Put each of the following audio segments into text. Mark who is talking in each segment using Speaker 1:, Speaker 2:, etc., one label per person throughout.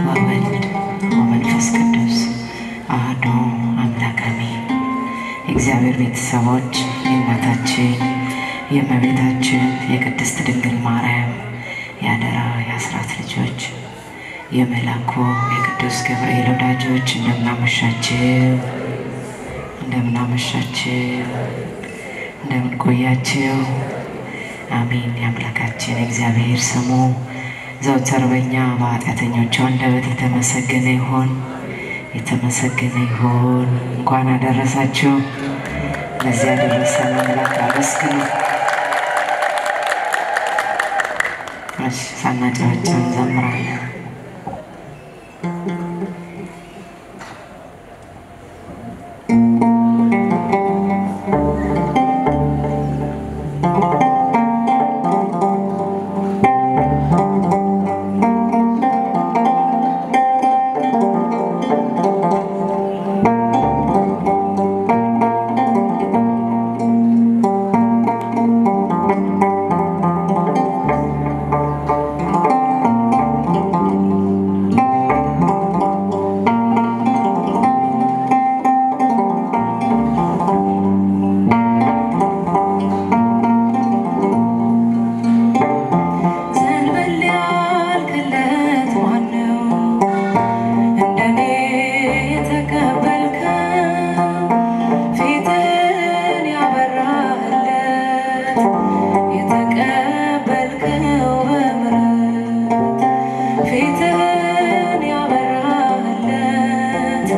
Speaker 1: ወወልድ ወመንፈስ ቅዱስ አሐዱ አምላክ አሜን። የእግዚአብሔር ቤተሰቦች የእናታችን የእመቤታችን የቅድስት ድንግል ማርያም የአደራ የአስራት ልጆች የመላኩ የቅዱስ ገብርኤል ወዳጆች እንደምናመሻችው እንደምናመሻችው እንደምን ቆያችው? አሜን። የአምላካችን የእግዚአብሔር ስሙ ዘወትር በእኛ በኃጢአተኞቹ አንደበት የተመሰገነ ይሁን የተመሰገነ ይሁን። እንኳን አደረሳችሁ። ለዚህ ያደረሰን አምላክ አመስግኑ። እሺ፣ ሳናጨበጭብ እንዘምራለን። ዘንበል ያልክለት ማነው? እንደኔ የተቀበልከው ፊትን ያበራህለት የተቀበልከው በምሕረት ፊትን ያበራህለት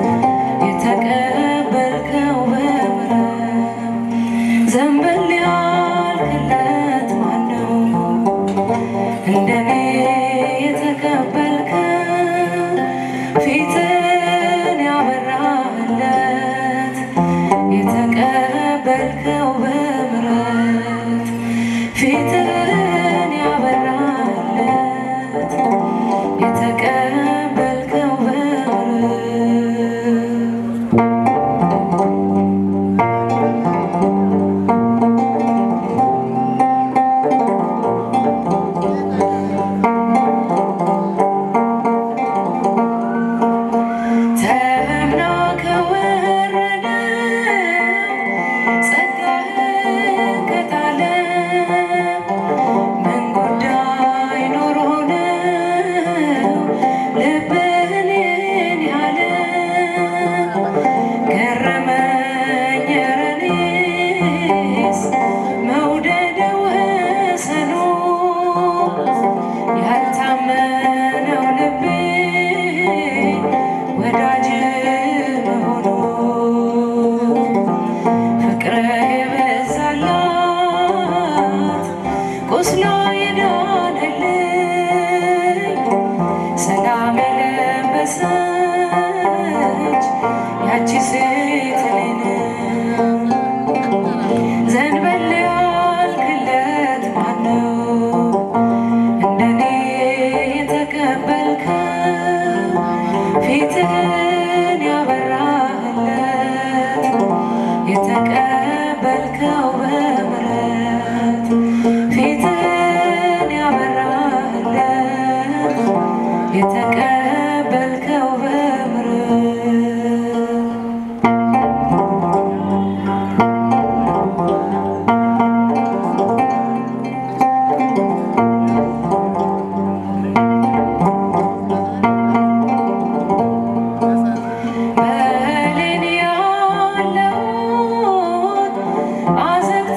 Speaker 1: የተቀበልከው በምሕረት ዘንበል ያልክለት ማነው? እንደኔ የተቀበልከው ፊትን ያበራህለት የተቀበልከው በምሕረት ፊትን ያበራህለት የተቀበልከው በምሕረት ተምና ከወረደው ጸጋህን ከጣለ ምን ጉዳይ ኖሮ ነው ልብህን ይህን ያለ? ገረመኝ ኧረ እኔስ መውደድ ወሰኑ ያልታመነው ልቤ ወዳጅ መሆኑ ፍቅር የበዛላት ቁስሏ የዳነልኝ ሰላም የለበሰች ያቺ ሴት እኔ ነኝ። ዘንበል ያልክለት ማነው? እንደኔ የተቀበልከው ፊትህን ያበራህለት የተቀበልከው በምሕረት ፊትህን ያበራህለት የተቀበልከው በምሕረት በሌን ያለውን አዘግቶ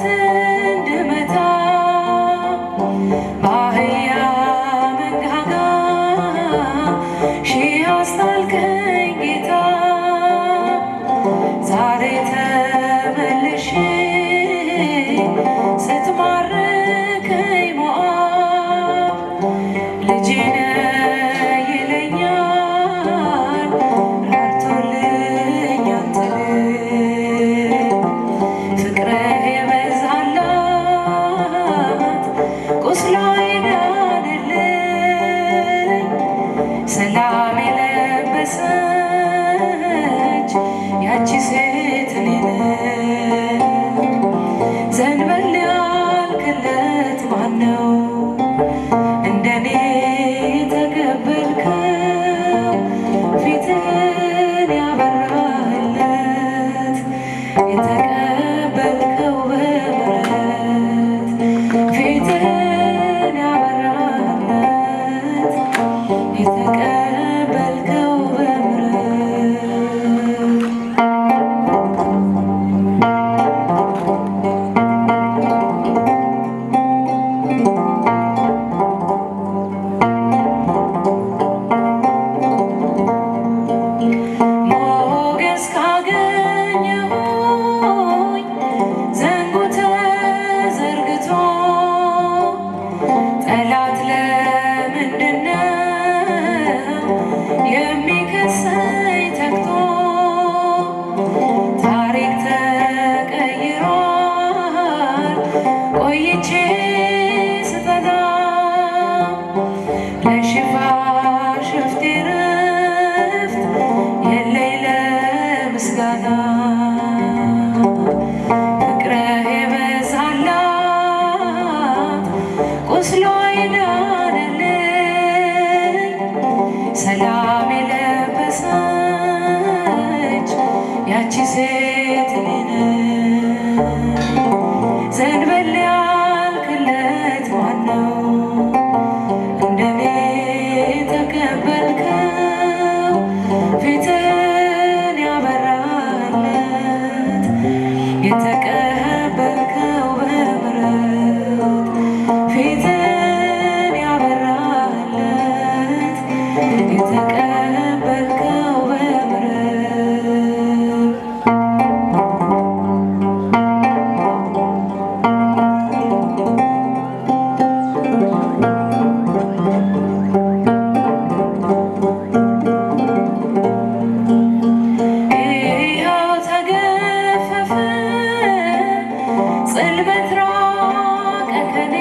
Speaker 1: ጉልበት ራቀ ከኔ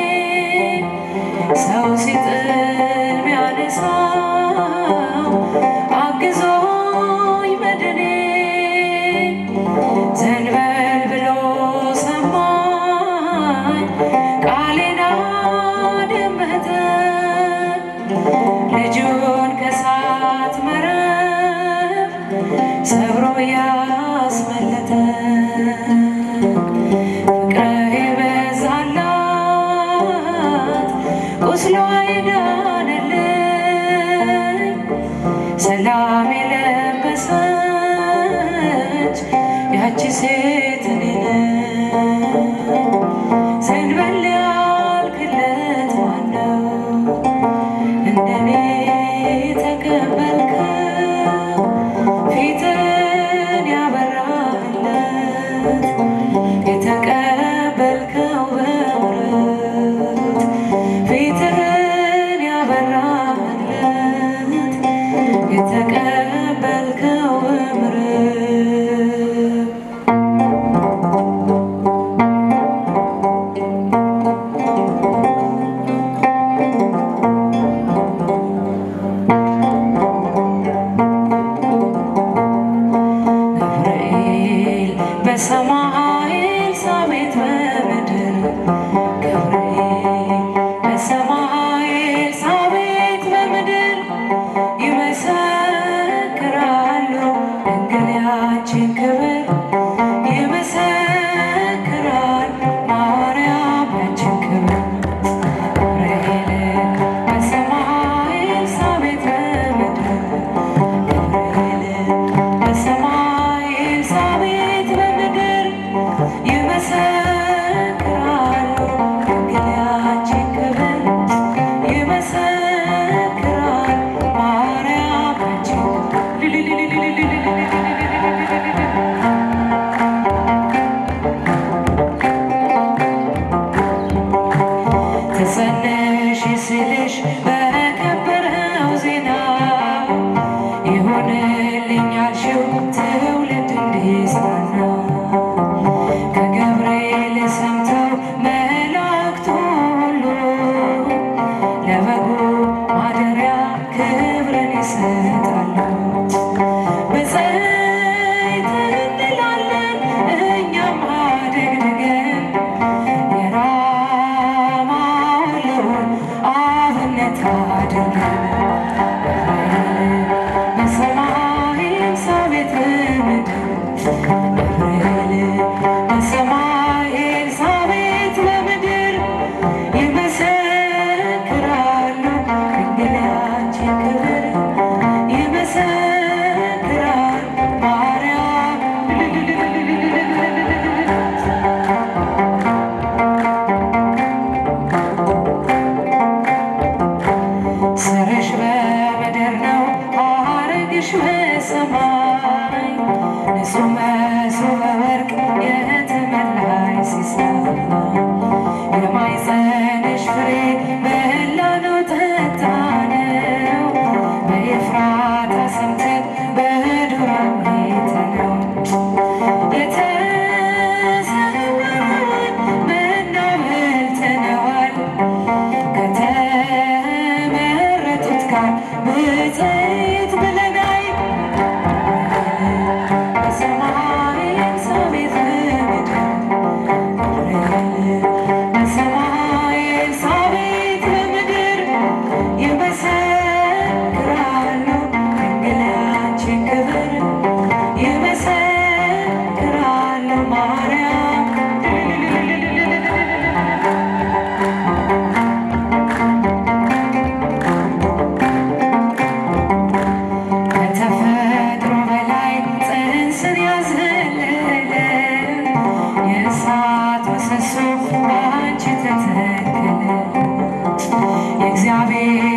Speaker 1: ሰው ሲጥል ቢያነሳው አግዞኝ መድኔ ዘንበል ብሎ ሰማኝ ቃሌን አደመጠ ልጁን ከሳት መረብ ሰብሮ ያስመለጠ ፍቅርህ የበዛላት ቁስሏ የዳነልኝ ሰላም የለበሰች ያቺ ሴት እኔ ነኝ። ዘንበል ያልክለት ማነው? እንደኔ የተቀበልከው ፊትን ያበራለት የተቀበልከው በምሕረት ፊትን ያበራለት የተቀበልከው በምሕረት ገብርኤል በሰማይ ኤልሳቤጥ በምድር ገብርኤል በሰማይ ኤልሳቤጥ በምድር ይመሰክራሉ ድንግል ያንቺን ክብር ይመሰክራል ማርያም ያንቺን ክብር ገብርኤል በሰማይ ኤልሳቤጥ በምድር ገብርኤል በሰማይ ኤልሳቤጥ በምድር ይመሰክራሉ ድንግል ያንቺን ክብር ይመሰክራል ማርያም ያንቺን ተጸነሽ ስልሽ በከበረው ዜና ይሁንልኝ ያልሽው ትውልድ እንዲጽናና ከገብርኤል ሰምተው መላእክቱ ሁሉ ለበጉ ማደሪያ ክብርን ይሰጣሉ። በዘይት እንላለን እኛም አደግድገን የራማውን አብነት አድርገን በሰማይ ኤልሳቤጥ በምድር ገብርኤል በሰማይ ኤልሳቤጥ በምድር ይመሰክራሉ ድንግል ያንቺን ክብር ይመሰክራል ማርያም ስርሽ በምድር ነው ሐረግሽ በሰማይ ንጹሕ መሶበ ወርቅ የተመላይ ሲሳይ የማኅፀንሽ ፍሬ በላነው ጠጣነው በኤፍራታ ሰምተን በዱር አይተነው የተሰወረውን መና በልተነዋል ከተመረጡት ጋር ብፅዕት ብለናል። በሰማይ ኤልሳቤጥ በምድር ገብርኤል በሰማይ ኤልሳቤጥ በምድር ይመሰክራሉ ድንግል ያንቺን ክብር ይመሰክራሉ ማርያም ከተፈጥሮ በላይ ጽንስን ያዘለለ የእሳት ምሰሶ በአንቺ ተተከለ። የእግዚአብሔር